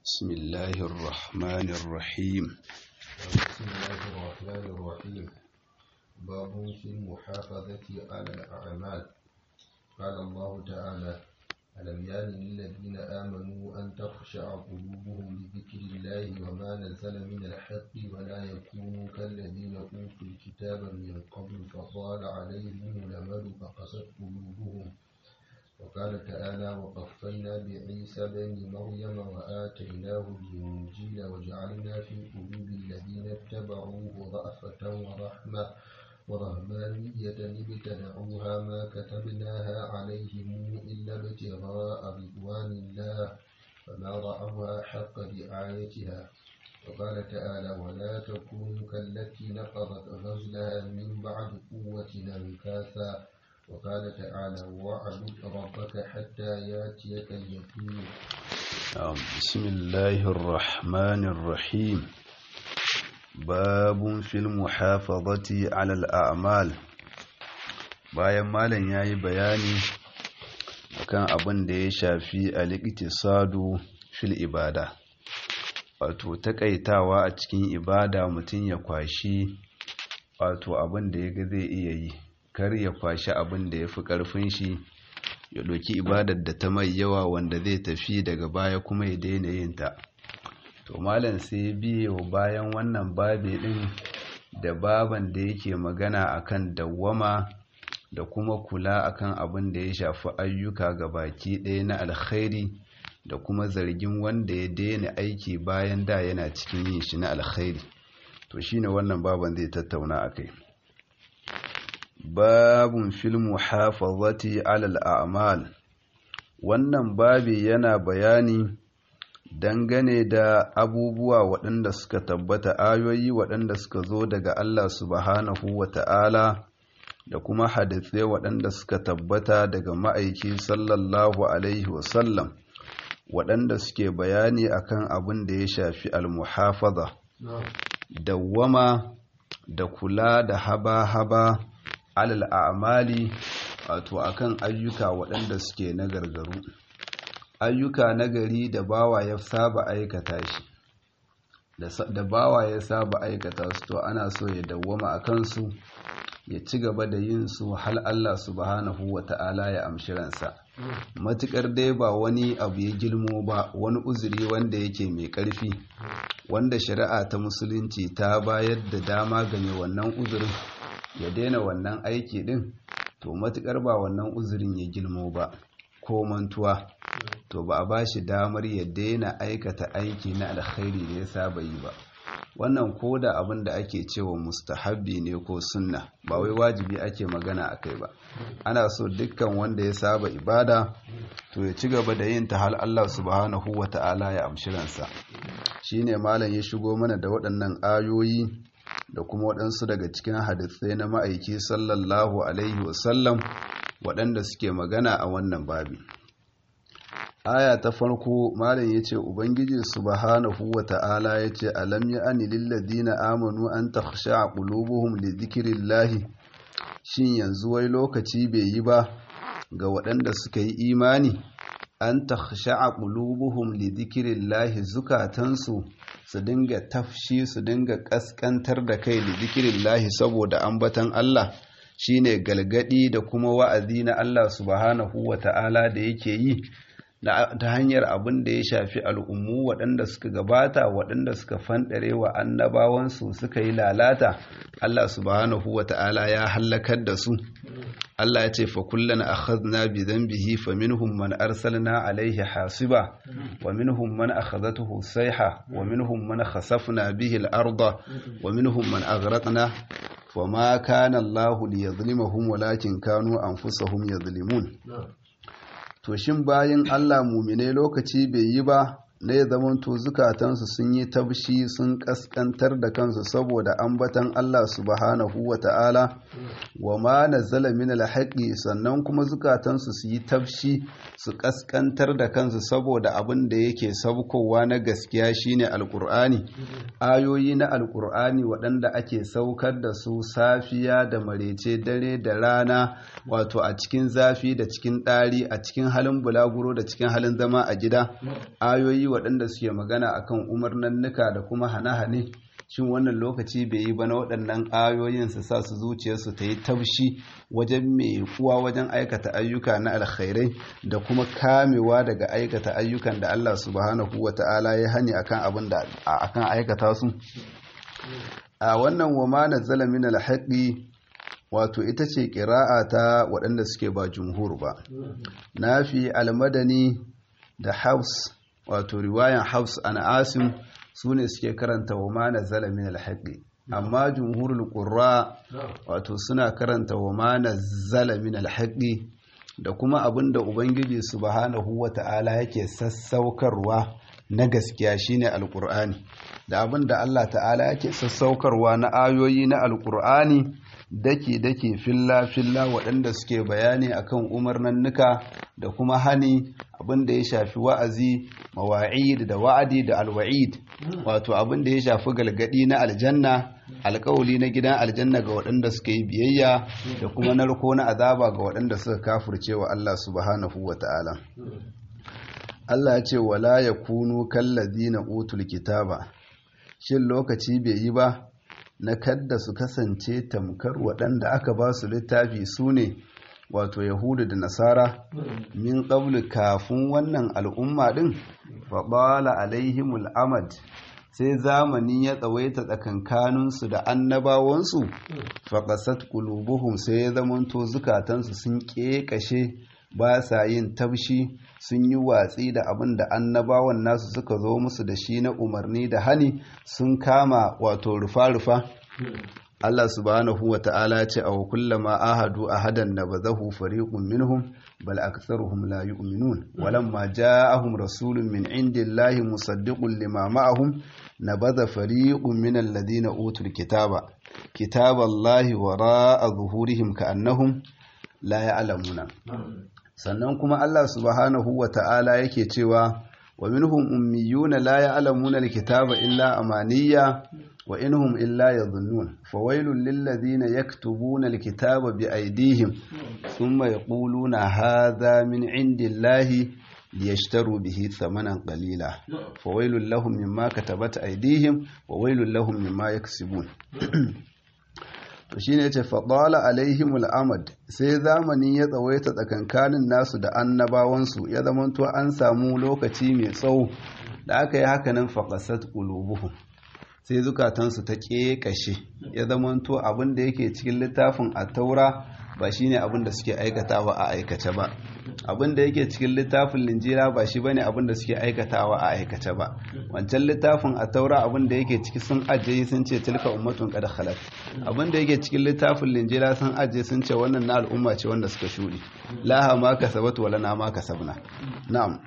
بسم الله الرحمن الرحيم بسم الله الرحمن الرحيم باب في المحافظة على الأعمال قال الله تعالى ألم يان للذين آمنوا أن تخشع قلوبهم لذكر الله وما نزل من الحق ولا يكونوا كالذين أوتوا الكتاب من قبل فطال عليهم الأمل فقست قلوبهم وقال تعالى وقفينا بعيسى بن مريم وآتيناه الإنجيل وجعلنا في قلوب الذين اتبعوه رأفة ورحمة ورهبانية ابتدعوها ما كتبناها عليهم إلا ابتغاء رضوان الله فما رأوها حق رعايتها وقال تعالى ولا تكونوا كالتي نقضت غزلها من بعد قوة أنكاثا وقال تعالى واعبد ربك حتى ياتيك اليقين بسم الله الرحمن الرحيم باب في المحافظة على الأعمال bayan malam ya yi bayani akan abin da ya shafi al-iqtisadu fil ibada wato takaitawa a cikin ibada mutum ya kwashi wato abin da ya ga zai iya yi kar ya kwashi abin da ya fi ƙarfin shi ya ɗauki ibadar da ta mai yawa wanda zai tafi daga baya kuma ya daina yin ta to malam sai biyo bayan wannan babe ɗin da baban da yake magana akan dawwama da kuma kula akan abin da ya shafi ayyuka ga baki ɗaya na alkhairi da kuma zargin wanda ya daina aiki bayan da yana cikin yin shi na alkhairi to shine wannan baban zai tattauna akai babun fil muhafazati alal a'mal wannan babi yana bayani dangane da abubuwa waɗanda suka tabbata ayoyi waɗanda suka zo daga Allah subhanahu wa ta'ala da kuma hadithai waɗanda suka tabbata daga ma'aiki sallallahu alaihi wasallam waɗanda suke bayani akan abin da ya shafi al-muhafaza dawwama da kula da haba-haba alal a'mali wato akan ayyuka waɗanda suke na gargaru ayyuka nagari da bawa ya saba aikata shi da bawa ya saba aikata su to ana so ya dawwama a kansu ya ci gaba da yin su hal Allah subhanahu wa ta'ala ya amshi ransa matukar dai ba wani abu ya gilmo ba wani uzuri wanda yake mai ƙarfi wanda shari'a ta musulunci ta bayar da dama game wannan uzurin ya daina wannan aiki din to matukar ba wannan uzurin ya gilmo ba ko mantuwa to ba a ba shi damar ya daina aikata aiki na alkhairi da ya saba yi ba wannan ko da abin da ake cewa mustahabbi ne ko sunna ba wai wajibi ake magana a kai ba ana so dukkan wanda ya saba ibada to ya ci gaba da yin ta hal Allah subhanahu wa ta'ala ya amshi ransa shine malam ya shigo mana da waɗannan ayoyi da kuma waɗansu daga cikin hadisai na ma'aiki sallallahu alaihi wasallam waɗanda suke magana a wannan babi aya ta farko malam yace ubangiji subhanahu wata'ala yace alam ya'ani lil ladina amanu an takhsha qulubuhum li dhikrillahi shin yanzu wai lokaci bai yi ba ga waɗanda suka yi imani an takhsha qulubuhum li dhikrillahi zukatansu su dinga tafshi su dinga kaskantar da kai li dhikrillahi saboda ambatan Allah shine galgadi da kuma wa'azi na Allah subhanahu wata'ala da yake yi ta hanyar abin da ya shafi al'ummu waɗanda suka gabata waɗanda suka fanɗare wa annabawansu suka yi lalata Allah subhanahu wa ta'ala ya hallakar da su Allah ya ce fa kullana akhadna bi dhanbihi fa minhum man arsalna alayhi hasiba wa minhum man akhadhatuhu sayha wa minhum man khasafna bihi al-arda wa minhum man aghraqna وما كان الله ليظلمهم ولكن كانوا أنفسهم يظلمون to shin bayan Allah mumine lokaci bai yi ba na ya zamanto zukatansu sun yi tabshi sun kaskantar da kansu saboda ambatan Allah subhanahu wa ta'ala wa ma nazzala min alhaqi sannan kuma zukatansu su yi tabshi su kaskantar da kansu saboda abin da yake sabkowa na gaskiya shine alqur'ani ayoyi na alqur'ani waɗanda ake saukar da su safiya da marece dare da rana wato a cikin zafi da cikin ɗari a cikin halin bulaguro da cikin halin zama a gida ayoyi waɗanda suke magana akan umarnannuka da kuma hane-hane shin wannan lokaci bai yi ba na waɗannan ayoyin su sa su zuciyarsu ta yi taushi wajen mai kuwa wajen aikata ayyuka na alkhairai da kuma kamewa daga aikata ayyukan da Allah subhanahu wa ta'ala ya hani akan abin da akan aikata su a wannan wa ma nazzala min alhaqi wato ita ce ƙira'a ta waɗanda suke ba jumhur ba nafi almadani da haus wato riwayan haus an asim su ne suke karanta wa ma nazzala min alhaqi amma jumhurul qurra wato suna karanta wa ma nazzala min alhaqi da kuma abinda ubangiji subhanahu wata'ala yake sassaukarwa na gaskiya shine alqur'ani da abinda Allah ta'ala yake sassaukarwa na ayoyi na alqur'ani dake dake filla filla waɗanda suke bayani akan umarnannuka da kuma hani abin da ya shafi wa'azi mawa'id da wa'adi da alwa'id wato abin da ya shafi galgadi na aljanna alkawali na gidan aljanna ga waɗanda suka yi biyayya da kuma narko na azaba ga waɗanda suka kafurce wa Allah subhanahu wa ta'ala Allah ya ce wala yakunu kallazina utul kitaba shin lokaci bai yi ba na kadda su kasance tamkar waɗanda aka ba su littafi su ne wato yahudu da nasara min ƙablu kafin wannan al'umma ɗin faɓala alaihimul amad sai zamani ya tsawaita tsakankaninsu da annabawansu faƙasat ƙulubuhum sai ya zamanto zukatansu sun ƙeƙashe ba sa yin tabshi sun yi watsi da abin da annabawan nasu suka zo musu da shi na umarni da hani sun kama wato rufa-rufa Allah subhanahu wa ta'ala ce a kullama ahadu ahadan nabazahu fariqun minhum bal aktharuhum la yu'minun walamma ja'ahum rasulun min indillahi musaddiqun lima ma'ahum nabadha fariqun min alladhina utul kitaba kitaballahi wara'a zuhurihim ka'annahum la ya'lamuna sannan kuma Allah subhanahu wa ta'ala yake cewa wa minhum ummiyuna la ya'lamuna alkitaba illa amaniya wa inhum illa yadhunnun fawailul lil ladina yaktubuna alkitaba bi aydihim thumma yaquluna hadha min indillahi liyashtaru bihi thamanan qalila fawailul lahum mimma katabat aydihim wa wailul lahum mimma yaksibun to shine yace fadala alaihimul amad sai zamani ya tsawaita tsakankanin nasu da annabawansu ya zamanto an samu lokaci mai tsawo da aka yi haka nan faqasat qulubuhum sai zukatansu ta ƙeƙashe ya zamanto abin da yake cikin littafin a taura ba shine abin da suke aikatawa a aikace ba abin da yake cikin littafin linjira ba shi bane abin da suke aikatawa a aikace ba wancan littafin a taura abin da yake ciki sun ajiye sun ce tilka ummatun qad khalat abin da yake cikin littafin linjira sun ajiye sun ce wannan na al'umma ce wanda suka shuri laha ma kasabat wala na ma kasabna na'am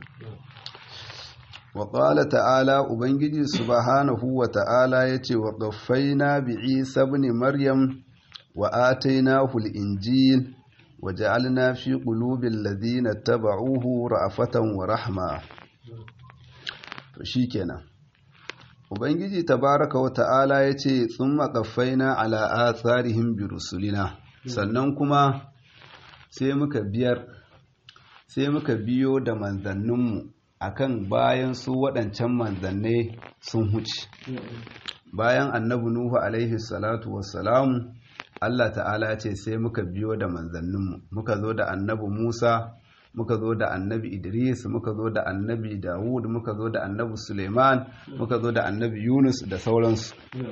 وقال تعالى ubangiji subhanahu wa ta'ala yace wa qaffaina bi Isa ibn Maryam wa atainahu al-injil wa ja'alna fi qulubil ladina tabauhu ra'afatan wa rahma to shikenan ubangiji tabaraka wa ta'ala yace thumma qaffaina ala atharihim bi rusulina sannan kuma sai muka biyar sai muka biyo da manzanninmu akan bayan su waɗancan manzannai sun huce bayan annabi nuhu alaihi salatu wassalamu Allah ta'ala ce sai muka biyo da manzanninmu muka zo da annabi musa muka zo da annabi idris muka zo da annabi dawud muka zo da annabi suleiman muka zo da annabi yunus da sauransu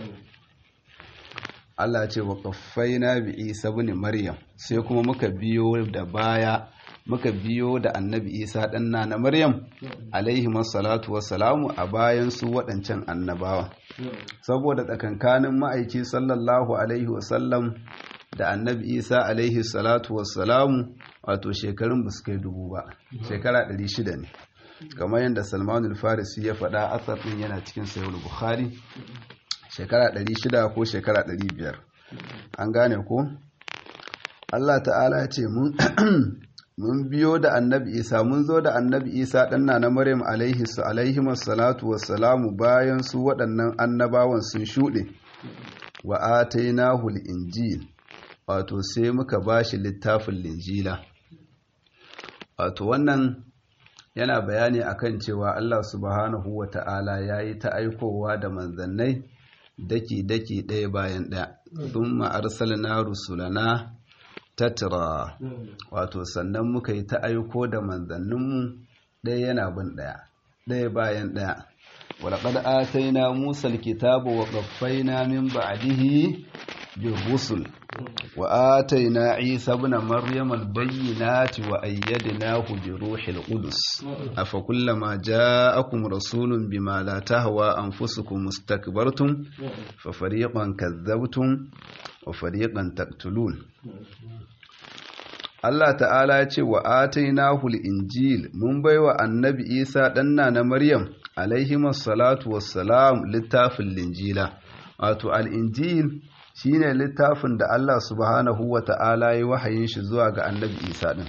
Allah ce wa kaffaina bi isa bin maryam sai kuma muka biyo da baya muka biyo da annabi isa ɗanna na maryam alaihi salatu wassalamu a bayan su waɗancan annabawa saboda tsakankanin ma'aiki sallallahu alaihi wasallam da annabi isa alaihi salatu wassalamu wato shekarun ba su kai dubu ba shekara 600 ne kamar yadda salmanul farisi ya faɗa asar ɗin yana cikin sayar bukhari shekara 600 ko shekara 500 an gane ko Allah ta'ala ce mun mun biyo da annabi isa mun zo da annabi isa ɗanna na maryam alaihi salatu wassalamu bayan su waɗannan annabawan sun shuɗe wa atainahu injil wato sai muka bashi littafin linjila wato wannan yana bayani akan cewa Allah subhanahu wa ta'ala ya yi ta aikowa da manzannai daki-daki ɗaya bayan ɗaya sun ma'arsal na rusulana tattara wato sannan muka yi ta aiko da manzanninmu ɗaya yana bin ɗaya ɗaya bayan ɗaya walaƙad ataina musa alkitaba wa qaffayna min ba'dihi بالرسل وآتينا عيسى ابن مريم البينات وأيدناه بروح القدس أفكلما جاءكم رسول بما لا تهوى أنفسكم استكبرتم ففريقا كذبتم وفريقا تقتلون Allah ta'ala ya ce wa atainahu injil mun baiwa annabi Isa ɗanna na Maryam alaihi salatu wassalam littafin linjila wato al-injil shine littafin da Allah subhanahu wa ta'ala ya wahayin shi zuwa ga annabi Isa ɗin.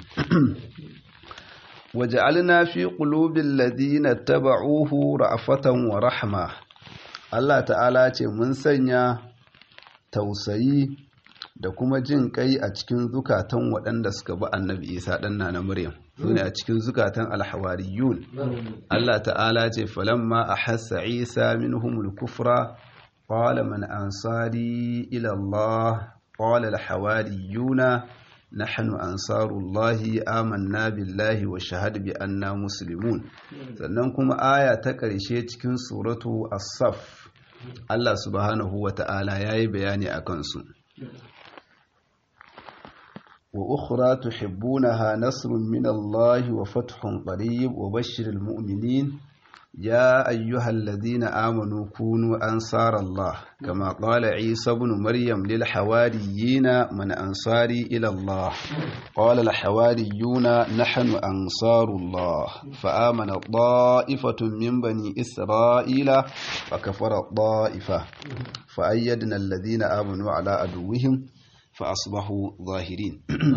Waja'alna fi qulubil ladina taba'uhu ra'afatan wa rahma. Allah ta'ala ce mun sanya tausayi da kuma jin kai a cikin zukatan waɗanda suka bi annabi Isa ɗan na Maryam. Sune a cikin zukatan alhawariyun. Allah ta'ala ce falamma ahassa Isa minhumul kufra قال من أنصاري إلى الله قال الحواريون نحن أنصار الله آمنا بالله وشهد بأننا مسلمون sannan kuma aya ta ƙarshe cikin suratu as-saf Allah subhanahu wa ta'ala yayi bayani a kansu wa ukhra tuhibbunaha nasrun min Allah wa fathun qarib wa bashshiril mu'minin يا أيها الذين آمنوا كونوا أنصار الله كما قال عيسى بن مريم للحواريين من أنصاري إلى الله قال الحواريون نحن أنصار الله فآمن طائفة من بني إسرائيل وكفر الطائفة فأيدنا الذين آمنوا على عدوهم فأصبحوا ظاهرين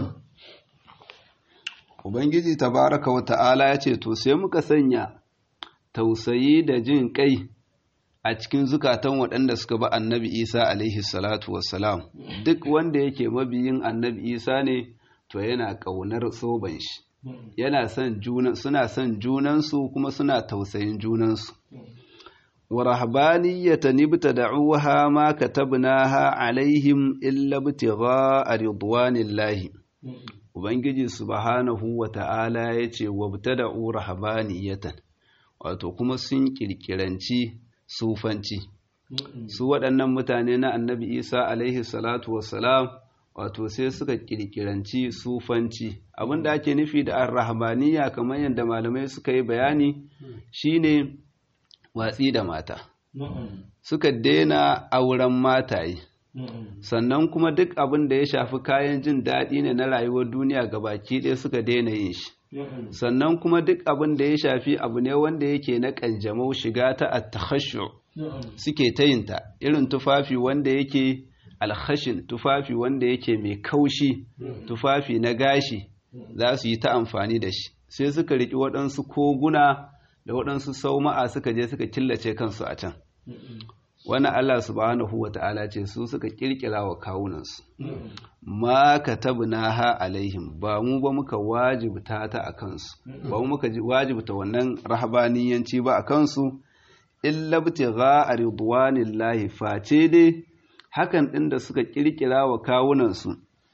Ubangiji tabaraka wa ta'ala ya ce, To, sai muka sanya tausayi da jin kai a cikin zukatan waɗanda suka ba annabi isa alaihi salatu wassalam duk wanda yake mabiyin annabi isa ne to yana ƙaunar soban shi yana son junan suna son junansu kuma suna tausayin junansu wa rahbaniyatan ibtada'uha ma katabnaha alaihim illa ibtigha'a ridwanillahi ubangiji subhanahu wa ta'ala yace wabtada'u rahbaniyatan wato kuma sun kirkiranci sufanci su waɗannan mutane na annabi isa alaihi salatu wassalam wato sai suka kirkiranci sufanci abinda ake nufi da arrahmaniya kamar yadda malamai suka yi bayani shine watsi da mata suka daina auren mataye sannan kuma duk abin da ya shafi kayan jin daɗi ne na rayuwar duniya gabaki ɗaya suka daina yin shi sannan kuma duk abin da ya shafi abu ne wanda yake na kanjamau shiga ta attakhashu suke ta yinta irin tufafi wanda yake alkhashin tufafi wanda yake mai kaushi tufafi na gashi za su yi ta amfani da shi sai suka riki waɗansu koguna da waɗansu sauma'a suka je suka killace kansu a can wannan Allah subhanahu wa ta'ala ce su suka kirkira wa kawunansu ma katabnaha alaihim ba mu ba muka wajibta ta a kansu ba mu muka wajibta wannan rahabaniyanci ba a kansu illa btigha ridwanillahi face dai hakan din da suka kirkira wa kawunansu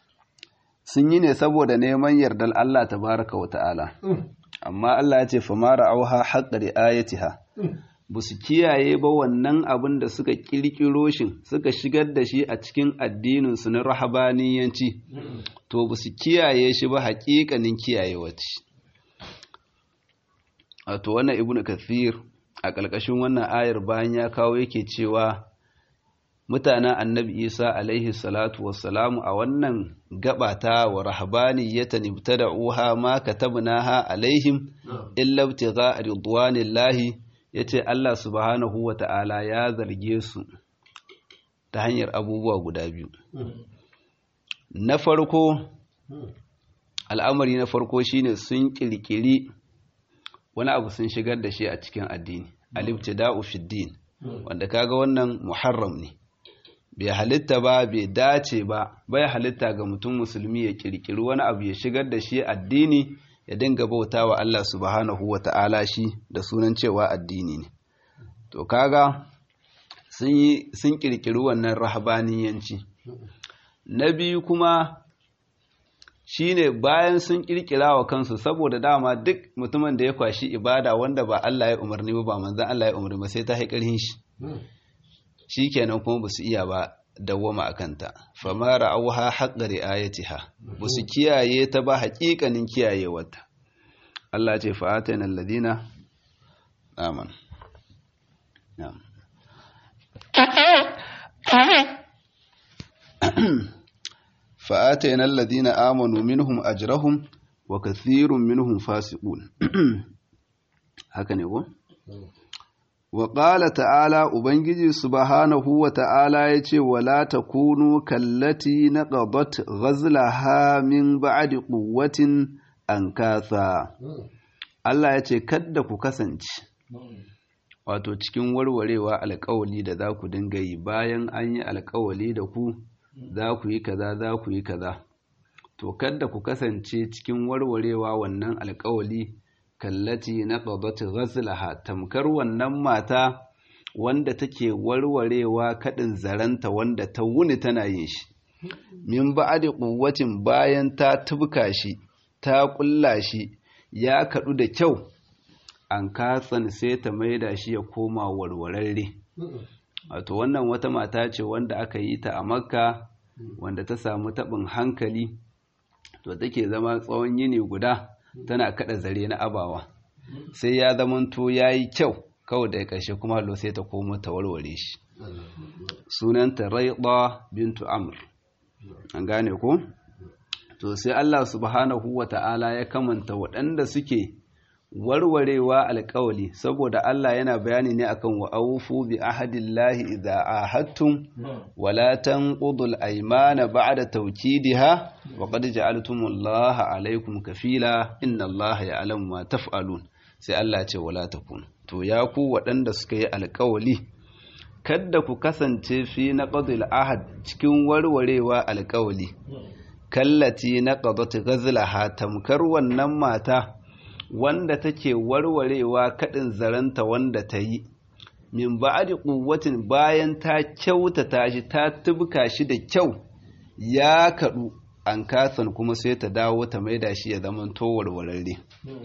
sun yi ne saboda neman yardar Allah tabaraka wa ta'ala amma Allah ya ce famara auha haqqa riayatiha ba su kiyaye ba wannan abin da suka kirkiro shi suka shigar da shi a cikin addininsu na rahabaniyanci to ba su kiyaye shi ba haƙiƙanin kiyayewa ce wato wannan ibnu kathir a ƙarƙashin wannan ayar bayan ya kawo yake cewa mutanen annabi isa alaihi salatu wassalamu a wannan gabata wa rahabaniyatan ibtada'uha ma katabnaha alaihim illa ibtigha ridwanillahi ya ce Allah subhanahu wa ta'ala ya zarge su ta hanyar abubuwa guda biyu. Na farko, al'amari na farko shine sun ƙirƙiri wani abu sun shigar da shi a cikin addini, alifta da'u fiddin, wanda kaga wannan muharram ne. Bai halitta ba, bai dace ba, bai halitta ga mutum musulmi ya ƙirƙiri wani abu ya shigar da shi addini ya dinga bauta wa Allah subhanahu wa ta'ala shi da sunan cewa addini ne to kaga sun yi sun kirkiri wannan rahabaniyanci na biyu kuma shine bayan sun kirkira wa kansu saboda dama duk mutumin da ya kwashi ibada wanda ba Allah ya umarni ba ba manzon Allah ya umarni ba sai ta haƙarhin shi shikenan kuma ba su iya ba dawwama a kanta fama ra'auha haqqa ri'ayatiha ba su kiyaye ta ba haƙiƙanin kiyayewarta Allah ce fa'atana alladina aman na'am fa'atana alladina amanu minhum ajrahum wa kathirun minhum fasiqun haka ne ko wa ƙala ta'ala Ubangiji subhanahu wa ta'ala ya ce, Wala ta kunu kallati na ƙabat ghazlaha min ba'adi ƙuwatin an kasa. Allah ya ce, Kadda ku kasance, wato cikin warwarewa alƙawali da za ku dinga yi bayan an yi alƙawali da ku, za ku yi kaza, za ku yi kaza. To, kadda ku kasance cikin warwarewa wannan alƙawali. kallati na ƙabat ghazlaha tamkar wannan mata wanda take warwarewa kaɗin zaranta wanda ta wuni tana yin shi min ba'adi quwwatin bayan ta tubka shi ta ƙulla shi ya kaɗu da kyau an katsan sai ta maida shi ya koma warwararre wato wannan wata mata ce wanda aka yi ta a makka wanda ta samu taɓin hankali to take zama tsawon yini guda tana kada zare na abawa sai ya zamanto ya yi kyau kawai da ƙarshe kuma hallo sai ta komo ta warware shi sunanta raiɗa bintu amr an gane ko to sai Allah subhanahu wa ta'ala ya kamanta waɗanda suke warwarewa alƙawali saboda Allah yana bayani ne akan wa awfu bi ahadillahi idza ahadtum wala tanqudul aymana ba'da tawkidiha wa qad ja'altumullaha alaykum kafila innallaha ya'lamu ma taf'alun sai Allah ce wala takun to ya ku waɗanda suka yi alƙawali kadda ku kasance fi naqdil ahad cikin warwarewa alƙawali kallati naqadat ghazlaha tamkar wannan mata wanda take warwarewa kaɗin zaranta wanda ta yi min ba'adi ƙuwatin bayan ta kyautata shi ta tubka shi da kyau ya kaɗu an kasan kuma sai ta dawo ta maida shi ya zama to warwararre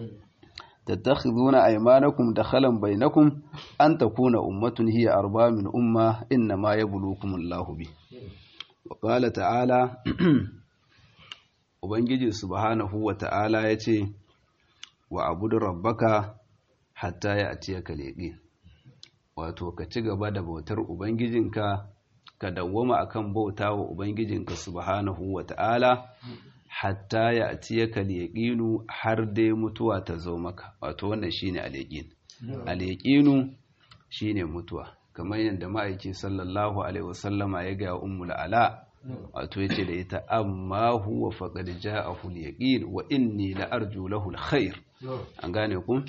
tattakhiduna aymanakum dakhalan bainakum an takuna ummatun hiya arba min umma inna ma yabluukum Allahu bi wa qala ta'ala ubangiji subhanahu wa ta'ala yace wa abudu rabbaka hatta ya atiya ka leɓe wato ka ci gaba da bautar ubangijinka ka dawwama akan bauta wa ubangijinka subhanahu wa ta'ala hatta ya atiya ka leƙinu har dai mutuwa ta zo maka wato wannan shine aleƙin aleƙinu shine mutuwa kamar yadda ma'aiki sallallahu alaihi wasallama ya ga ummul ala wato yace da ita amma huwa faqad ja'ahu al-yaqin wa inni la arju lahu al-khair an gane ku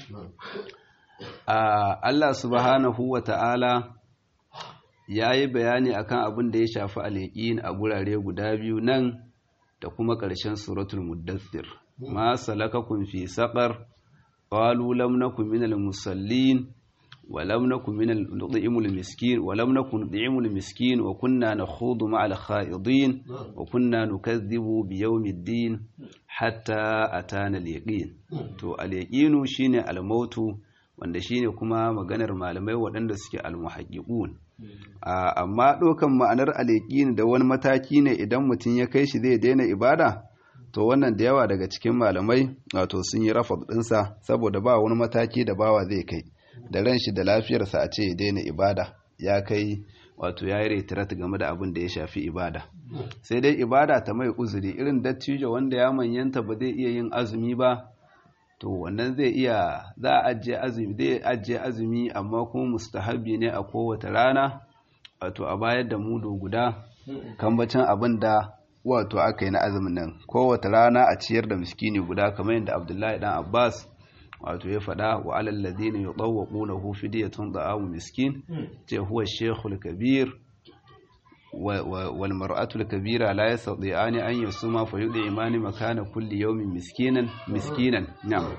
Allah subhanahu wa ta'ala yayi bayani akan abin da ya shafi al-yaqin a gurare guda biyu nan da kuma ƙarshen suratul muddathir ma salakakum fi saqar qalu lam nakum minal musallin ولم نكن من نطعم المسكين ولم نكن نطعم المسكين وكنا نخوض مع الخائضين وكنا نكذب بيوم الدين حتى أتانا اليقين to al-yaqinu shine al-mautu wanda shine kuma maganar malamai waɗanda suke al-muhaqqiqun amma ɗaukan ma'anar al-yaqin da wani mataki ne idan mutum ya kai shi zai daina ibada to wannan da yawa daga cikin malamai wato sun yi rafa ɗinsa saboda ba wani mataki da bawa zai kai da ran shi da lafiyarsa a ce ya daina ibada ya kai wato ya yi retirat game da abin da ya shafi ibada sai dai ibada ta mai uzuri irin dattijo wanda ya manyanta ba zai iya yin azumi ba to wannan zai iya za a ajiye azumi zai ajiye azumi amma kuma mustahabi ne a kowace rana wato a bayar da mudu guda kambacin abin da wato aka yi na azumin nan kowace rana a ciyar da miskini guda kamar yadda abdullahi dan abbas wato ya faɗa wa alal ladina yutawwaqunahu fidyatun da'amu miskin ce huwa shaykhul kabir wal mar'atul kabira la yastati'ani an yasuma fa yud'imani makana kulli yawmin miskinan miskinan na'am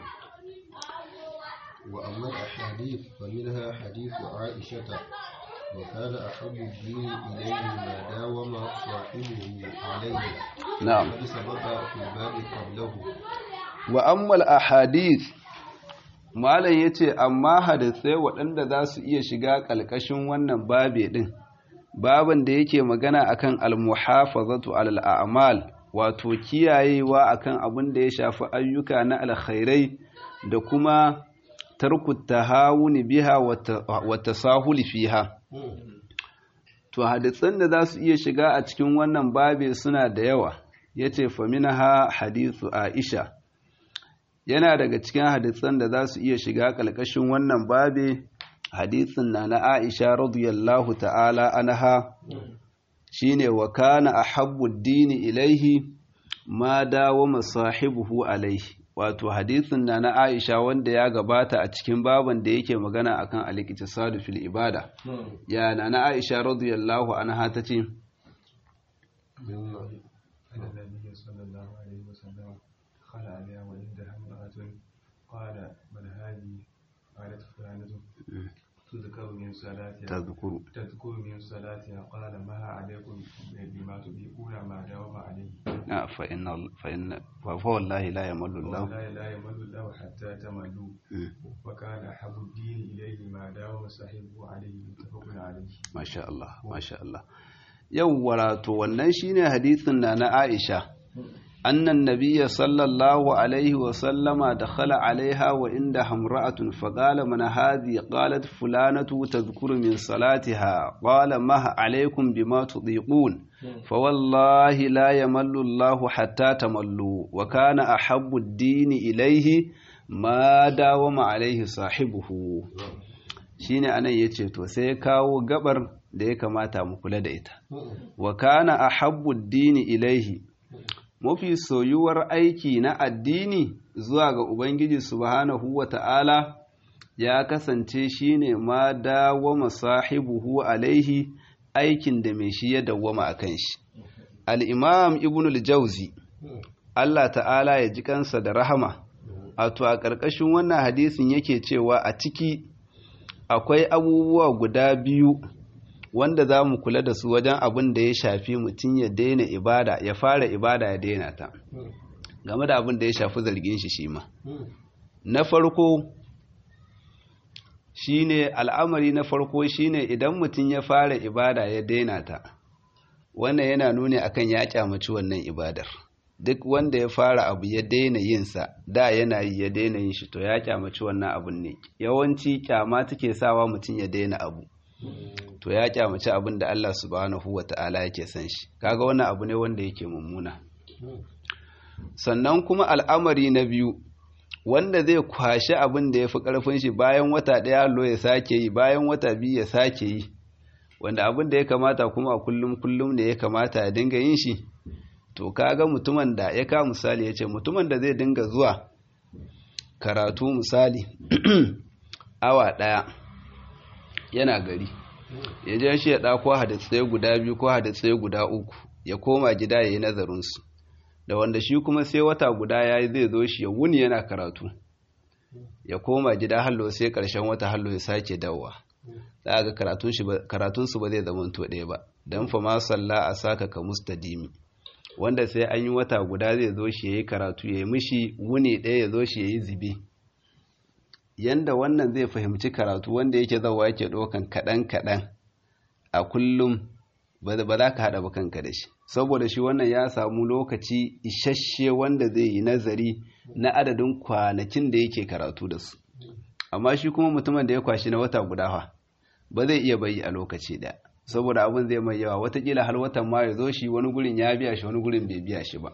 وأما الأحاديث فمنها حديث عائشة وكان أحب الدين إليه ما داوم صاحبه عليه نعم قد سبق في الباب قبله وأما الأحاديث malam ya ce amma hadisai waɗanda za su iya shiga ƙalƙashin wannan babe ɗin baban da yake magana akan almuhafazatu alal a'mal wato kiyayewa akan abin da ya shafi ayyuka na alkhairai da kuma tarku tahawuni biha wa tasahuli fiha to hadisan da za su iya shiga a cikin wannan babe suna da yawa yace faminaha hadithu aisha yana daga cikin hadisan da za su iya shiga ƙalƙashin wannan babe hadisin na na aisha radiyallahu ta'ala anha shine wa kana ahabbu dini ilaihi ma dawo masahibuhu alaihi wato hadisin na na aisha wanda ya gabata a cikin baban da yake magana akan al-iqtisadu fil ibada ya na na aisha radiyallahu anha tace النبي صلى الله عليه وسلم قال عليها وعندها امرأة قال من هذه قالت فلانة تذكر من صلاتها تذكر تذكر من صلاتها قال ما عليكم بما تطيقون ما داوم عليه آه، فإن فإن فوالله لا يمل الله والله لا يمل الله حتى تملوا مم. وكان أحب الدين إليه ما داوم صاحبه عليه متفق عليه Masha Allah, Masha Allah. Yawwa to wannan shine hadisin na na Aisha. Annan nabiyya sallallahu alaihi wa sallama dakhala alaiha wa inda hamra'atun faqala man hadhi qalat fulanatu tadhkuru min salatiha qala ma alaikum bima tudiqun فوالله لا يمل الله حتى تملوا وكان أحب الدين إليه ما داوم عليه صاحبه shine anan yace to sai ya kawo gabar da ya kamata mu kula da ita wa kana ahabbu dini ilaihi mafi soyuwar aiki na addini zuwa ga ubangiji subhanahu wa ta'ala ya kasance shine ma dawama sahibuhu alaihi aikin da mai shi ya dawwama akan shi al-imam ibn al-jawzi Allah ta'ala ya ji kansa da rahama a to a ƙarƙashin wannan hadisin yake cewa a ciki akwai abubuwa guda biyu wanda za mu kula da su wajen abin da ya shafi mutum ya daina ibada ya fara ibada ya daina ta game da abin da ya shafi zargin shi shi ma na farko shine al'amari na farko shine idan mutum ya fara ibada ya daina ta wannan yana nuni akan ya kyamaci wannan ibadar duk wanda ya fara abu ya daina yinsa da yana yi ya daina yin shi to ya kyamaci wannan abun ne yawanci kyama take sawa mutum ya daina abu to ya kyamaci abin da Allah subhanahu wata'ala yake san shi kaga wannan abu ne wanda yake mummuna sannan kuma al'amari na biyu wanda zai kwashi abin da ya fi ƙarfin shi bayan wata ɗaya allo ya sake yi bayan wata biyu ya sake yi wanda abin da ya kamata kuma a kullum kullum ne ya kamata ya dinga yin shi to kaga mutumin da ya ka misali ya ce mutumin da zai dinga zuwa karatu misali awa ɗaya yana gari ya je shi ya ɗako hadisai guda biyu ko hadisai guda uku ya koma gida ya yi nazarinsu da wanda shi kuma sai wata guda ya yi zai zo shi ya wuni yana karatu ya koma gida hallo sai ƙarshen wata hallo ya sake dawowa za ga karatunsu ba zai zama to ɗaya ba don fa ma salla a saka ka mustadimi wanda sai an yi wata guda zai zo shi ya yi karatu ya yi mishi wuni ɗaya ya zo shi ya yi zibe yanda wannan zai fahimci karatu wanda yake zawa yake ɗaukan kaɗan-kaɗan a kullum ba za ka haɗa ba kanka da shi saboda shi wannan ya samu lokaci isasshe wanda zai yi nazari na adadin kwanakin da yake karatu da su amma shi kuma mutumin da ya kwashi na wata guda fa ba zai iya bayi a lokaci ɗaya saboda abin zai mai yawa watakila har watan ma ya zo shi wani gurin ya biya shi wani gurin bai biya shi ba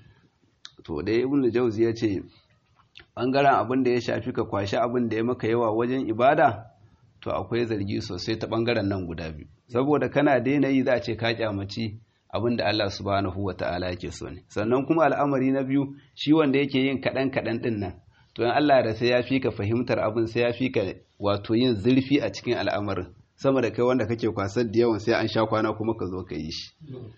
to da ibn jauzi ya ce ɓangaren abin da ya shafi ka kwashi abin da ya maka yawa wajen ibada to akwai zargi sosai ta ɓangaren nan guda biyu saboda kana daina yi za a ce ka kyamaci abin da Allah subhanahu wa ta'ala yake so ne sannan kuma al'amari na biyu shi wanda yake yin kaɗan kaɗan ɗin nan to in Allah da sai ya fi ka fahimtar abin sai ya fi ka wato yin zurfi a cikin al'amarin sama da kai wanda kake kwasar da yawan sai an sha kwana kuma ka zo ka yi shi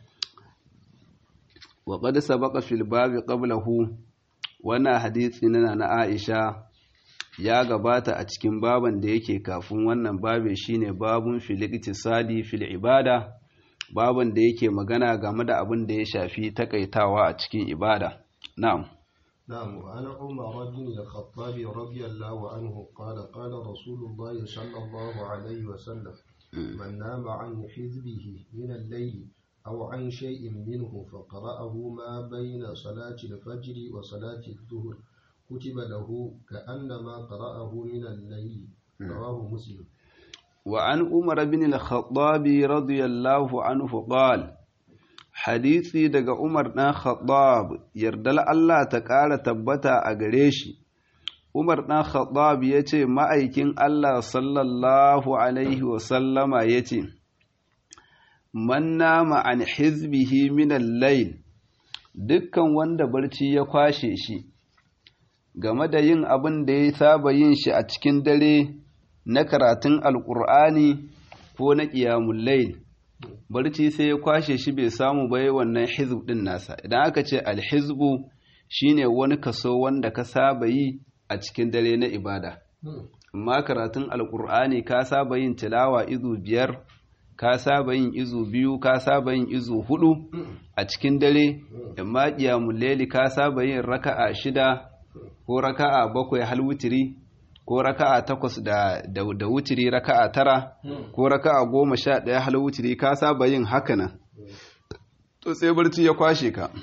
wa qad sabaqa fil babi qablahu wannan hadisi na na Aisha ya gabata a cikin baban da yake kafin wannan babe shine babun fil iktisadi fil ibada baban da yake magana game da abin da ya shafi takaitawa a cikin ibada na'am نعم وعن عمر بن الخطاب رضي الله عنه قال قال رسول الله صلى الله عليه وسلم من نام عن حزبه من الليل أو عن شيء منه فقرأه ما بين صلاة الفجر وصلاة الظهر كتب له كأنما قرأه من الليل رواه مسلم وعن عمر بن الخطاب رضي الله عنه قال hadisi daga Umar ɗan Khattab yardal Allah ta ƙara tabbata a gare shi Umar ɗan Khattab ya ce ma'aikin Allah sallallahu alaihi wasallama ya ce man nama an hizbihi minan layl dukkan wanda barci ya kwashe shi game da yin abin da ya saba yin shi a cikin dare na karatun alƙur'ani ko na ƙiyamun layl barci sai ya kwashe shi bai samu bai wannan hizb din nasa idan aka ce alhizbu shine wani kaso wanda ka saba yi a cikin dare na ibada amma karatun alkur'ani ka saba yin tilawa izu biyar ka saba yin izu biyu ka saba yin izu hudu a cikin dare amma qiyamul layli ka saba yin raka'a shida ko raka'a bakwai hal witiri ko raka'a takwas da da, da wutiri raka'a tara ko raka'a goma sha ɗaya hal wutiri ka saba yin haka nan to sai barci ya kwashe ka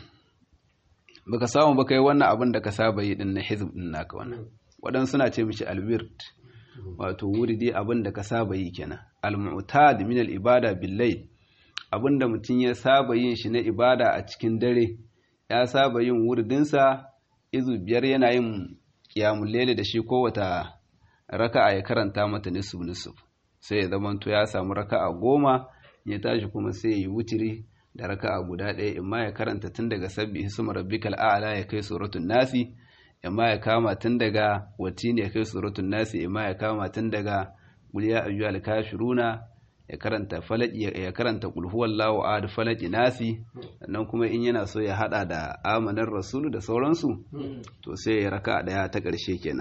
baka samu baka yi wannan abin da ka saba yi din na hizb din naka wannan waɗansu suna ce mishi alwirt wato wuridi abin da ka saba yi kenan al-mu'tad min al-ibada bil abin da mutum ya saba yin shi na ibada a cikin dare ya saba yin wuridinsa izu biyar yana yin qiyamul layli da shi kowata raka'a ya karanta mata nisfu nisfu sai ya zamanto ya samu raka'a goma ya tashi kuma sai ya yi wutiri da raka'a guda ɗaya imma ya karanta tun daga sabbi hisma rabbikal a'la ya kai suratul nasi imma ya kama tun daga watini ya kai suratul nasi imma ya kama tun daga qul ya ayyuhal kafiruna ya karanta falaki ya karanta qul huwallahu ahad falaki nasi sannan kuma in yana so ya hada da amanar rasulu da sauransu to sai ya raka'a daya ta ƙarshe kenan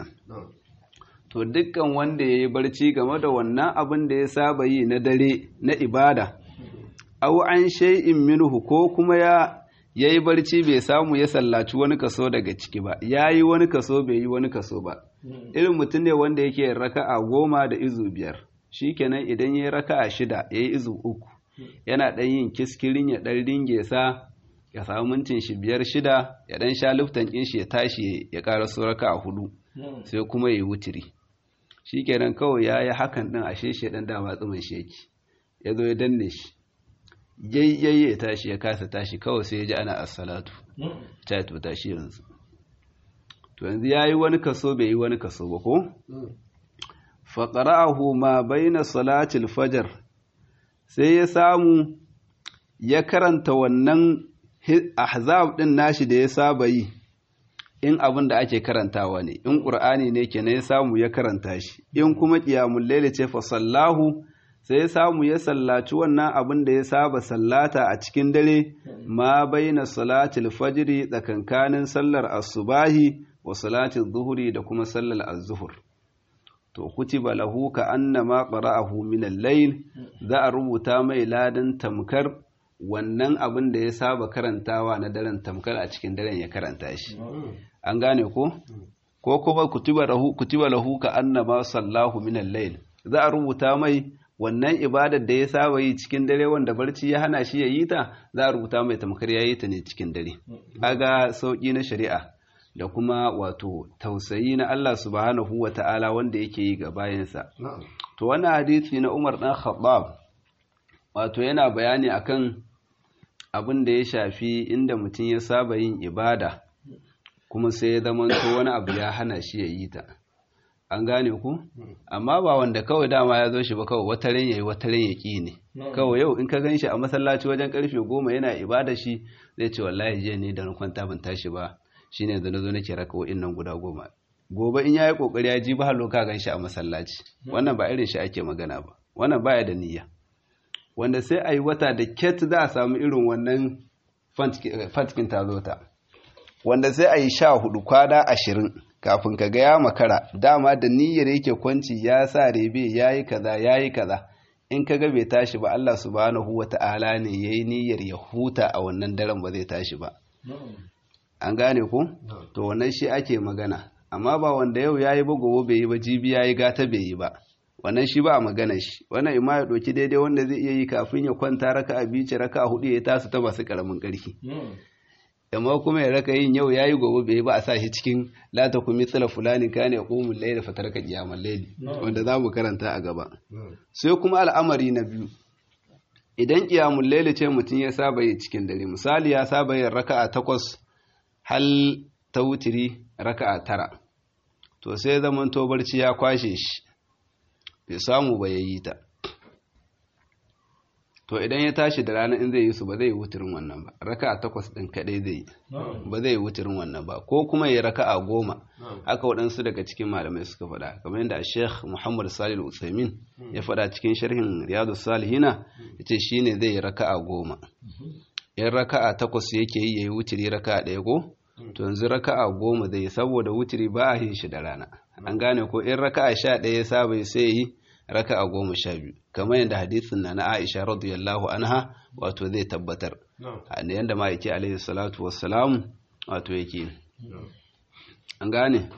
to dukkan wanda ya yi barci game da wannan abin da ya saba yi na dare na ibada au an shay'in minhu ko kuma ya yayi barci bai samu ya sallaci wani kaso daga ciki ba yayi wani kaso bai yi wani kaso ba irin mutum ne wanda yake raka'a goma da izu biyar shikenan idan yayi raka'a shida yayi izu uku yana dan yin kiskirin ya dan ringe sa ya samu mintin shi biyar shida ya dan sha luftan kin shi ya tashi ya ƙara so raka'a hudu sai kuma yayi wutiri shikenan kawai yayi hakan din ashe shi dan dama tsumin shi yake ya zo ya danne shi yayyaye ya tashi ya kasa tashi kawai sai ya ji ana assalatu ta to tashi yanzu to yanzu yayi wani kaso bai yi wani kaso ba ko fa qara'ahu ma baina salatil fajr sai ya samu ya karanta wannan ahzab din nashi da ya saba yi in abin da ake karantawa ne in qur'ani ne kenan ya samu ya karanta shi in kuma qiyamul layli ce fa sallahu sai ya samu ya sallaci wannan abin da ya saba sallata a cikin dare ma baina salatil fajri tsakankanin sallar asubahi wa salatil zuhuri da kuma sallar az-zuhur to kutiba lahu ka annama qara'ahu min al-layl za a rubuta mai ladan tamkar wannan abin da ya saba karantawa na daren tamkar a cikin daren ya karanta shi an gane ko ko kuma kutiba lahu kutiba lahu ka annama sallahu min al-layl za a rubuta mai wannan ibadar da ya saba yi cikin dare wanda barci ya hana shi ya yi ta za a rubuta mai tamkar ya yi ta ne cikin dare aga sauƙi na shari'a da kuma wato tausayi na Allah subhanahu wa ta'ala wanda yake yi ga bayansa to wannan hadisi na Umar dan Khattab wato yana bayani akan abin da ya shafi inda mutum ya saba yin ibada kuma sai ya zama wani abu ya hana shi ya yi ta an gane ku amma ba wanda kawai dama ya zo shi ba kawai wataren yayi wataren ya ki ne kawai yau in ka gan shi a masallaci wajen karfe goma yana ibada shi zai ce wallahi je ne da na kwanta ban tashi ba shine da na zo nake raka wa'in nan guda goma gobe in yayi kokari ya ji ba halo ka gan shi a masallaci wannan ba irin shi ake magana ba wannan baya da niyya wanda sai a yi wata da ket za a samu irin wannan fatkin ta zo ta wanda sai a yi sha hudu kwana ashirin kafin ka ga ya makara dama da niyyar yake kwanci ya sa rebe ya yi kaza ya yi kaza in ka ga bai tashi ba Allah subhanahu wa ta'ala ne ya yi niyyar ya huta a wannan daren ba zai tashi ba an gane ku to wannan shi ake magana amma ba wanda yau ya yi ba gobe bai yi ba jibi ya yi gata bai yi ba wannan shi ba a magana shi wannan ima ya ɗauki daidai wanda zai iya yi kafin ya kwanta raka a bice raka a hudu ya tasu ta masu karamin ƙarfi amma kuma ya raka yin yau yayi gobe bai ba a sa shi cikin la ta kumi tsala fulani ka ne qumul layla fataraka qiyamal layli wanda za mu karanta a gaba sai kuma al'amari na biyu idan qiyamul layli ce mutum ya saba yi cikin dare misali ya saba yin raka'a takwas hal ta wutiri raka'a tara to sai zaman to barci ya kwashe shi bai samu ba yayi ta to idan ya tashi da rana in zai yi su ba zai yi wuturin wannan ba raka takwas ɗin kaɗai zai yi ba zai yi wuturin wannan ba ko kuma ya raka a goma haka waɗansu daga cikin malamai suka faɗa kamar yadda sheikh muhammad salil usaimin ya faɗa cikin sharhin riyadu salihina ya ce shi ne zai yi raka a goma in raka a takwas yake yi ya yi wuturi raka a ɗaya ko to yanzu raka a goma zai yi saboda wuturi ba a yin shi da rana an gane ko in raka a sha ɗaya ya saba sai yi raka a goma sha biyu kamar yadda hadisin na na Aisha radiyallahu anha wato zai tabbatar a yadda ma yake alaihi salatu wassalam wato yake an gane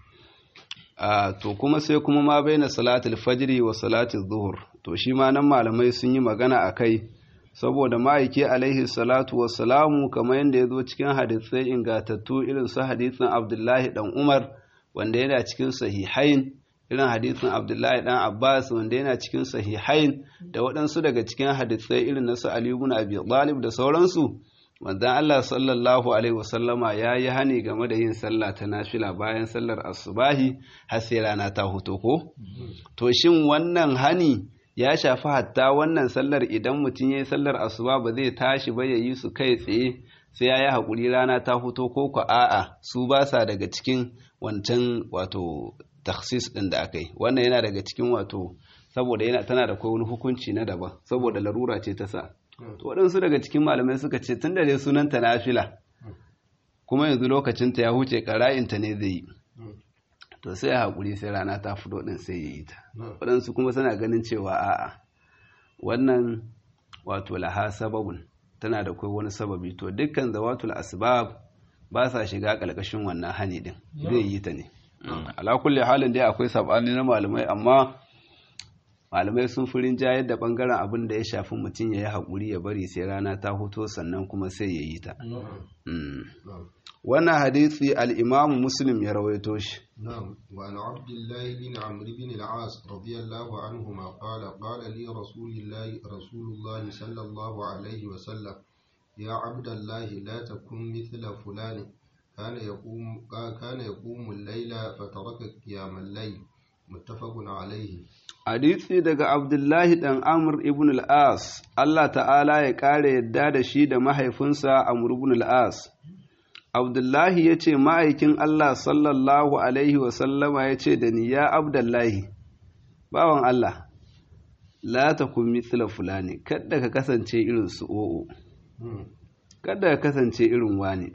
a to kuma sai kuma ma baina salatul fajri wa salatul zuhur to shi ma nan malamai sun yi magana a kai saboda ma'aiki alaihi salatu wassalamu kamar yadda ya zo cikin hadisai ingatattu irin su hadisin abdullahi dan umar wanda yana cikin sahihain irin hadisin abdullahi dan abbas wanda yana cikin sahihain da waɗansu daga cikin hadisai irin na su ali ibn abi talib da sauransu wanda Allah sallallahu alaihi wasallama ya yi hani game da yin sallah ta nafila bayan sallar asubahi har sai rana ta huto ko to shin wannan hani ya shafi hatta wannan sallar idan mutum ya yi sallar asuba ba zai tashi ba ya yi su kai tsaye sai ya yi haƙuri rana ta huto ko ko a'a su ba sa daga cikin wancan wato taksis ɗin da aka yi wannan yana daga cikin wato saboda yana tana da wani hukunci na daban saboda larura ce ta sa to waɗansu daga cikin malamai suka ce tun da dai sunanta nafila kuma yanzu lokacinta ya huce ƙara'inta ne zai yi to sai ya haƙuri sai rana ta fito ɗin sai ya yi ta waɗansu kuma suna ganin cewa a'a wannan wato laha sababun tana da kai wani sababi to dukkan zawatul asbab ba sa shiga ƙarƙashin wannan hani ɗin zai yi ta ne ala kulli halin dai akwai sabani na malamai amma malamai sun fi rinjayar da bangaren abin da ya shafi mutum ya yi haƙuri ya bari sai rana ta hoto sannan kuma sai ya yi ta wannan hadisi al'imamu muslim ya rawaito shi نعم وعن عبد الله بن عمرو بن العاص رضي الله عنهما قال قال لي رسول الله رسول الله صلى الله عليه وسلم يا عبد الله لا تكن مثل فلان كان يقوم كان يقوم الليل فترك قيام الليل متفق عليه hadisi daga abdullahi dan amr ibn al-as Allah ta'ala ya kare yadda da shi da mahaifinsa amr ibn al-as abdullahi ya ce ma'aikin Allah sallallahu alaihi wasallama ya ce da ni ya abdullahi bawan Allah la ta kun mithla fulani kada ka kasance irin su o'o kada ka kasance irin wani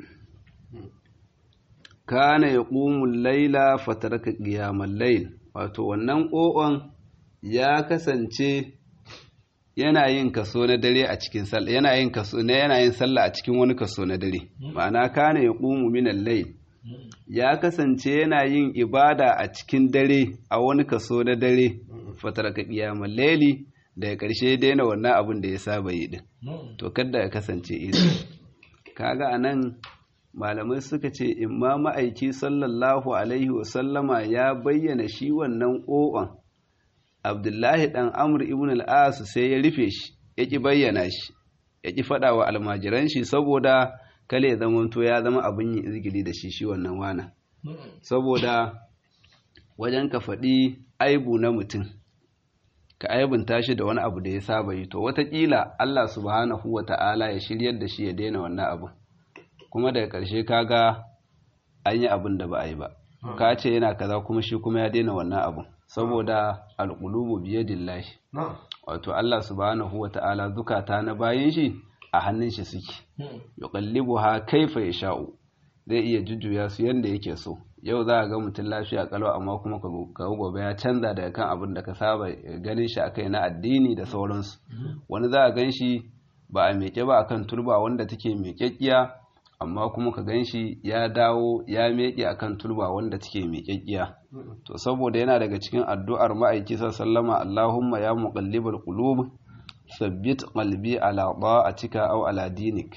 kana ya ƙumun laila fatarka ƙiyamar lail wato wannan ƙo'on ya kasance yana yin kaso na dare a cikin sallah yana yin kaso ne yana yin sallah a cikin wani kaso na dare ma'ana kana ya ƙumu minal layl ya kasance yana yin ibada a cikin dare a wani kaso na dare fatarka ƙiyamar laili daga ƙarshe daina wannan abin da ya saba yi din to kada ya kasance irin kaga anan malamai suka ce imma ma'aiki sallallahu alaihi wasallama ya bayyana shi wannan ƙo'on abdullahi ɗan amur ibn al'asu sai ya rufe shi ya ƙi bayyana shi ya ƙi faɗa wa almajiran shi saboda kale zamanto ya zama abin yin izgili da shi shi wannan wana saboda wajen ka faɗi aibu na mutum ka aibunta shi da wani abu da ya saba yi to watakila Allah subhanahu wa ta'ala ya shiryar da shi ya daina wannan abu kuma daga ƙarshe kaga an yi abin da ba a yi ba ka ce yana kaza kuma shi kuma ya daina wannan abin saboda alqulubu biyadillahi نعم wato Allah subhanahu wata'ala zukata na bayin shi a hannun shi suke yuqallibuha kaifa yasha'u zai iya jujjuya su yanda yake so yau za a ga mutum lafiya kalau amma kuma ka ga gobe ya canza daga kan abin da ka saba ganin shi akai na addini da sauransu wani za a gan shi ba a meke ba akan turba wanda take mekekkiya amma kuma ka gan shi ya dawo ya meke akan turba wanda take mekekkiya to saboda yana daga cikin addu'ar ma'aiki sallama Allahumma ya muqallibal qulub sabbit qalbi ala ta'atika aw ala dinik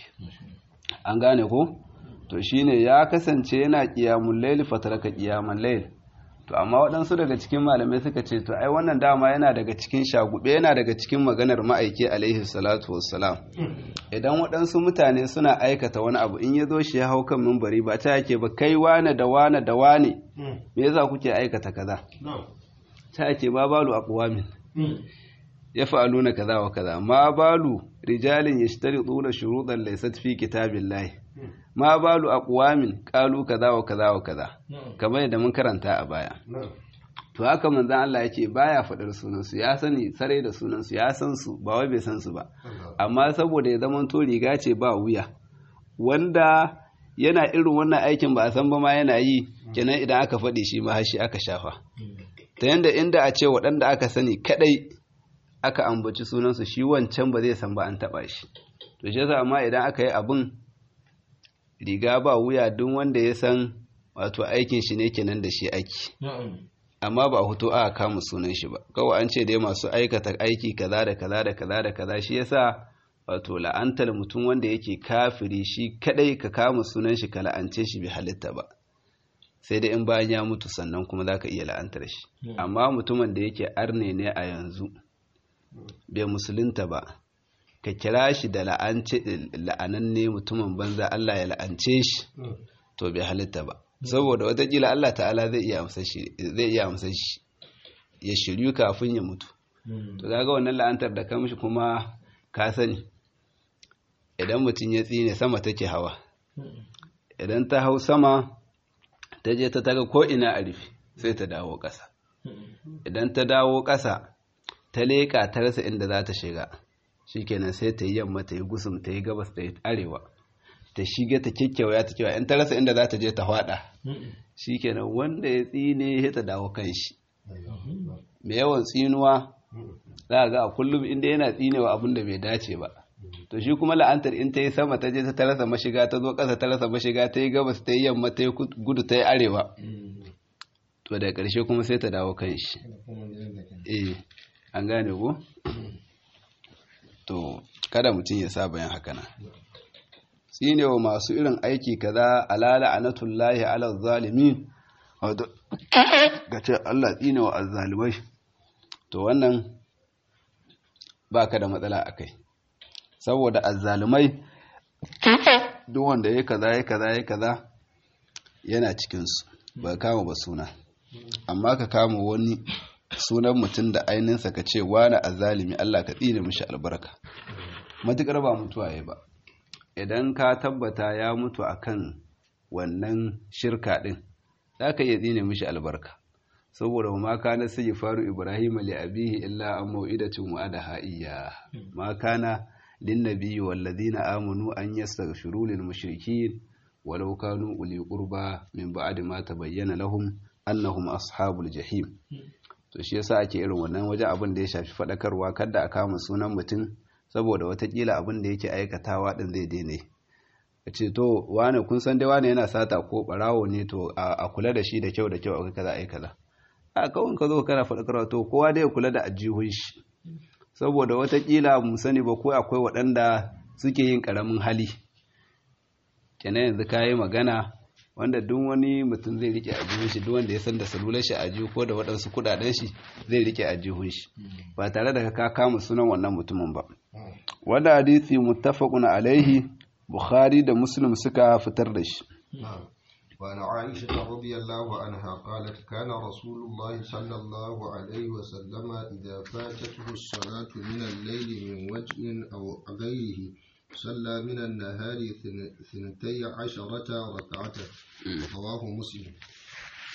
an gane ko to shine ya kasance yana qiyamul layl fataraka qiyamal layl to amma waɗansu daga cikin malamai suka ce to ai wannan dama yana daga cikin shagube yana daga cikin maganar ma'aiki alaihi salatu wassalam idan waɗansu mutane suna aikata wani abu in ya zo shi ya hau kan mimbari ba ta yake ba kai wane da wane da wane me yasa kuke aikata kaza نعم ta yake ma balu aqwamin ya fa'aluna kaza wa kaza ma balu rijalin yashtarituna shurutan laysat fi kitabillahi ma balu aqwamin qalu kaza wa kaza wa kaza kamar yadda mun karanta a baya نعم to haka manzon Allah yake baya faɗar sunansu ya sani sare da sunansu ya san su ba wai bai san su ba amma saboda ya zama to riga ce ba wuya wanda yana irin wannan aikin ba a san ba ma yana yi kenan idan aka faɗi shi ma shi aka shafa ta yanda inda a ce waɗanda aka sani kadai aka ambaci sunansu shi wancan ba zai san ba an taɓa shi to shi yasa amma idan aka yi abin riga ba wuya duk wanda ya san wato aikin shi ne kenan da shi aiki amma ba a hoto aka kama sunan shi ba kawai an ce dai masu aikata aiki kaza da kaza da kaza da kaza shi yasa wato la'antar mutum wanda yake kafiri shi kadai ka kama sunan shi ka la'ance shi bai halitta ba sai dai in bayan ya mutu sannan kuma zaka iya la'antar shi amma mutumin da yake arne ne a yanzu bai musulunta ba ka kira shi da la'ance la'ananne mutumin banza Allah ya la'ance shi to bai halitta ba saboda watakila Allah ta'ala zai iya amsa shi zai iya amsa shi ya shiryu kafin ya mutu to kaga wannan la'antar da kamshi kuma ka sani idan mutum ya tsine sama take hawa idan ta hau sama ta je ta taga ko ina a rufe sai ta dawo ƙasa idan ta dawo ƙasa ta leƙa ta rasa inda za ta shiga shikenan sai ta yi yamma ta yi gusum ta yi gabas ta yi arewa ta shiga ta kyakkyawaya ta kewa in ta rasa inda za ta je ta hwada shikenan wanda ya tsine ya ta dawo kan shi mai yawan tsinuwa za a ga a kullum inda yana tsinewa abin da bai dace ba to shi kuma la'antar in ta yi sama ta je ta rasa mashiga ta zo ƙasa ta rasa mashiga ta yi gabas ta yi yamma ta yi gudu ta yi arewa to da ƙarshe kuma sai ta dawo kan shi eh an gane ko to kada mutum ya sa bayan haka na tsinewa masu irin aiki kaza alala anatullahi ala zalimin wato ga ce Allah tsinewa azzalimai to wannan baka da matsala akai saboda azzalumai duk wanda ya kaza ya kaza ya kaza yana cikinsu ba kama ba suna amma ka kama wani sunan mutum da ainihinsa ka ce wani azzalimi Allah ka tsine mishi albarka matukar ba mutuwa ya ba idan ka tabbata ya mutu akan wannan shirka din za ka iya tsine mishi albarka saboda ma kana sai faru ibrahim li abihi illa an mau'idatin wa'adaha iyya ma kana lin nabiyyi wal ladina amanu an yastaghfiru lil mushrikeen walau kanu uli qurba min ba'di ma tabayyana lahum annahum ashabul jahim to shi yasa ake irin wannan wajen abin da ya shafi fadakarwa kada a kama sunan mutum saboda watakila abin da yake aikatawa din zai daina a ce to wane kun san dai wane yana sata ko barawo ne to a kula da shi da kyau da kyau a kaza ai kaza a kawai ka zo kana faɗakarwa to kowa dai kula da ajihun shi saboda watakila mu sani ba ko akwai waɗanda suke yin ƙaramin hali kenan yanzu ka yi magana wanda duk wani mutum zai rike ajihun shi duk wanda ya san da salular shi ajihu ko da waɗansu kuɗaɗen shi zai rike ajihun shi ba tare da ka kama sunan wannan mutumin ba wanda hadisi muttafaqun alaihi bukhari da muslim suka fitar da shi وعن عائشة رضي الله عنها قالت كان رسول الله صلى الله عليه وسلم إذا فاتته الصلاة من الليل من وجه أو غيره صلى من النهار ثنتي عشرة ركعة رواه مسلم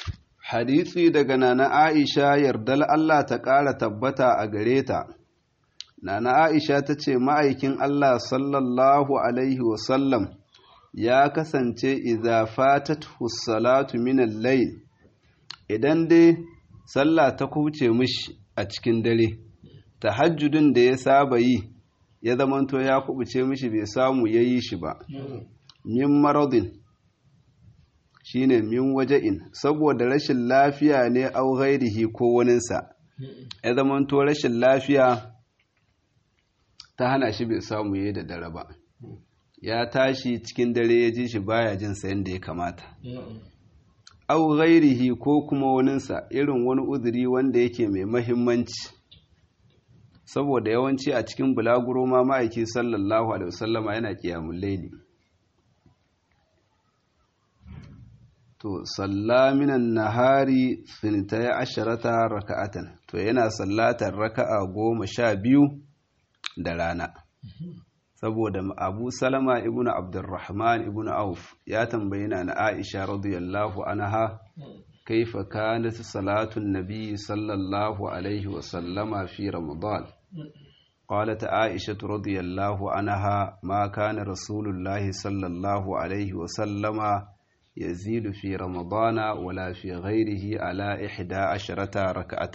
hadisi daga nana Aisha yardal Allah ta ƙara tabbata a gare ta nana Aisha ta ce ma'aikin Allah sallallahu alaihi wasallam ya kasance idza fatathu salatu min al-layl idan dai sallah ta kuce mishi a cikin dare tahajjudin da ya saba yi ya zamanto ya kubuce mishi bai samu yayi shi ba min maradin shine min waja'in saboda rashin lafiya ne au ghairihi ko waninsa ya zamanto rashin lafiya ta hana shi bai samu yayi da dare ba ya tashi cikin dare ya ji shi baya jin sayan da ya kamata au ghairihi ko kuma waninsa irin wani uzuri wanda yake mai mahimmanci saboda yawanci a cikin bulaguro ma ma'aiki sallallahu alaihi wasallama yana kiyamun laili to salla minan nahari sintai asharata raka'atan to yana sallatar raka'a goma sha biyu da rana saboda abu salama ibn abdurrahman ibn auf ya tambayi na aisha radiyallahu anha kaifa kanat salatu nabi sallallahu alaihi wa sallama fi ramadan قالت عائشة رضي الله عنها ما كان رسول الله صلى الله عليه وسلم يزيد في رمضان ولا في غيره على إحدى عشرة ركعة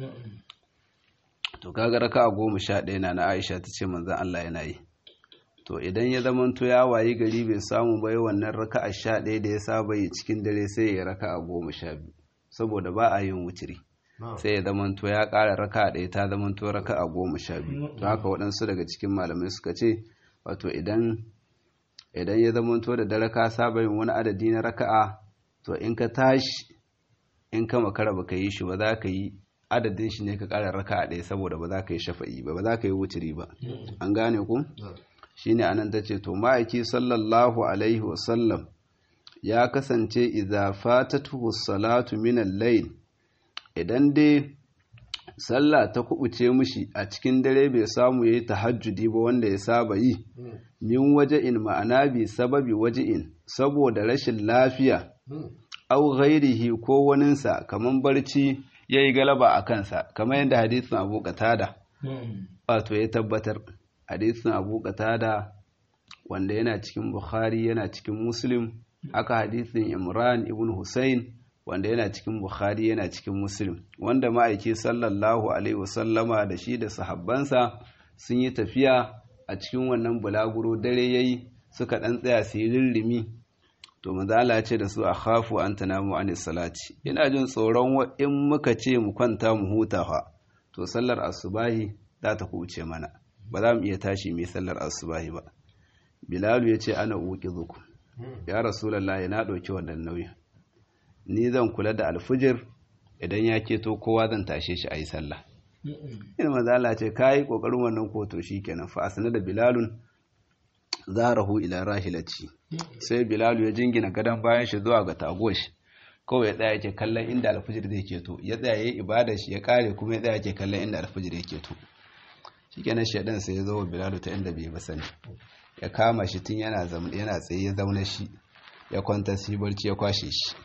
to kaga raka'a goma sha ɗaya na na Aisha ta ce manzon Allah yana yi to idan ya zamanto ya wayi gari bai samu bai wannan raka'a sha ɗaya da ya saba yi cikin dare sai ya raka'a goma sha biyu saboda ba a yin wutiri sai ya zamanto ya ƙara raka'a ɗaya ta zamanto raka'a goma sha biyu to haka waɗansu daga cikin malamai suka ce wato idan idan ya zamanto da dare ka saba yin wani adadi na raka'a to in ka tashi in ka makara ba ka yi shi ba za ka yi adadin shi ne ka ƙara raka'a ɗaya saboda ba za ka yi shafa'i ba ba za ka yi wutiri ba an gane ku shine anan ta ce to ma'aiki sallallahu alaihi wasallam ya kasance idza fatatuhu salatu min al-layl idan dai sallah ta kubuce mishi a cikin dare bai samu yayi tahajjudi ba wanda ya saba yi min waje'in ma'ana bi sababi waje'in saboda rashin lafiya au ghairihi ko waninsa kaman barci yayi galaba a kansa kamar yadda hadisin Abu Qatada wato ya tabbatar hadisin Abu Qatada wanda yana cikin Bukhari yana cikin Muslim aka hadisin Imran ibn Hussein wanda yana cikin Bukhari yana cikin Muslim wanda ma'aiki sallallahu alaihi wasallama da shi da sahabbansa sun yi tafiya a cikin wannan bulaguro dare yayi suka dan tsaya su yi rirrimi to manzo Allah ya ce da su akhafu an tanamu anis salati ina jin tsoron in muka ce mu kwanta mu huta fa to sallar asubahi za ta kuce mana ba za mu iya tashi mai sallar asubahi ba bilalu ya ce ana uki zuku ya rasulallah na ɗauki wannan nauyin ni zan kula da alfijir idan ya keto kowa zan tashe shi a yi sallah ina mazala ce ka yi ƙoƙarin wannan koto shi kenan fa asana da bilalun zarahu ila rahilaci sai bilalu ya jingina gadon bayan shi zuwa ga tagoshi kawai ya tsaya yake kallon inda alfijir zai keto ya tsaya ya yi ibadar shi ya kare kuma ya tsaya yake kallon inda alfijir ya keto shi kenan shaidan sai ya zo wa bilalu ta inda bai ba sani ya kama shi tun yana yana tsaye ya zauna shi ya kwanta shi barci ya kwashe shi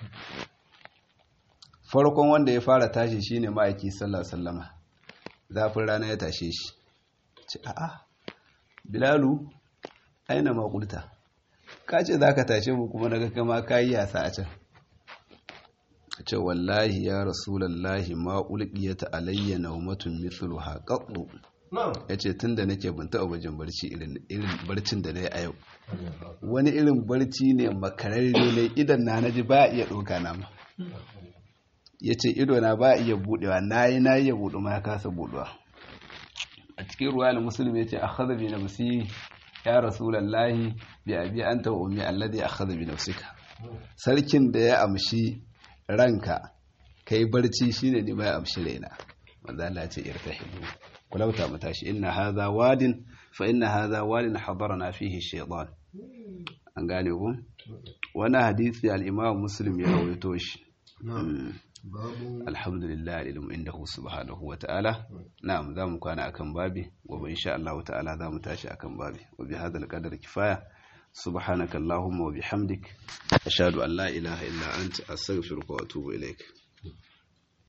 farkon wanda ya fara tashi shine ma'aiki sallallahu sallama zafin rana ya tashe shi ce a'a bilalu aina makulta ka ce za ka tashe mu kuma daga kama ka yi yasa a can ce wallahi ya rasulallahi ma ulqiyata alayya nawmatun mithluha qattu ya ce tun da nake ban taɓa bajin barci irin barcin da na yi a yau wani irin barci ne makararre ne idan na naji ba iya ɗauka na ma ya ce ido na ba iya buɗewa na yi na iya buɗu ma ya kasa buɗewa a cikin ruwa da musulmi ya ce a haza bi nafsi ya rasulallahi bi abi an ta umi alladhi akhadha bi nafsika sarkin da ya amshi ranka kai barci shine ni ma ya amshi raina manzo Allah ya ce irtahibu kulauta mu tashi inna hadha wadin fa inna hadha wadin hadarana fihi shaytan an gane ku wannan hadisi al-imam muslim ya rawaito shi alhamdulillah ilmu indahu subhanahu wa ta'ala na'am zamu kwana akan babi gobe insha Allah ta'ala zamu tashi akan babi wa bi hadha al-qadar kifaya subhanaka allahumma wa bihamdik ashhadu an la ilaha illa anta astaghfiruka wa atubu ilaik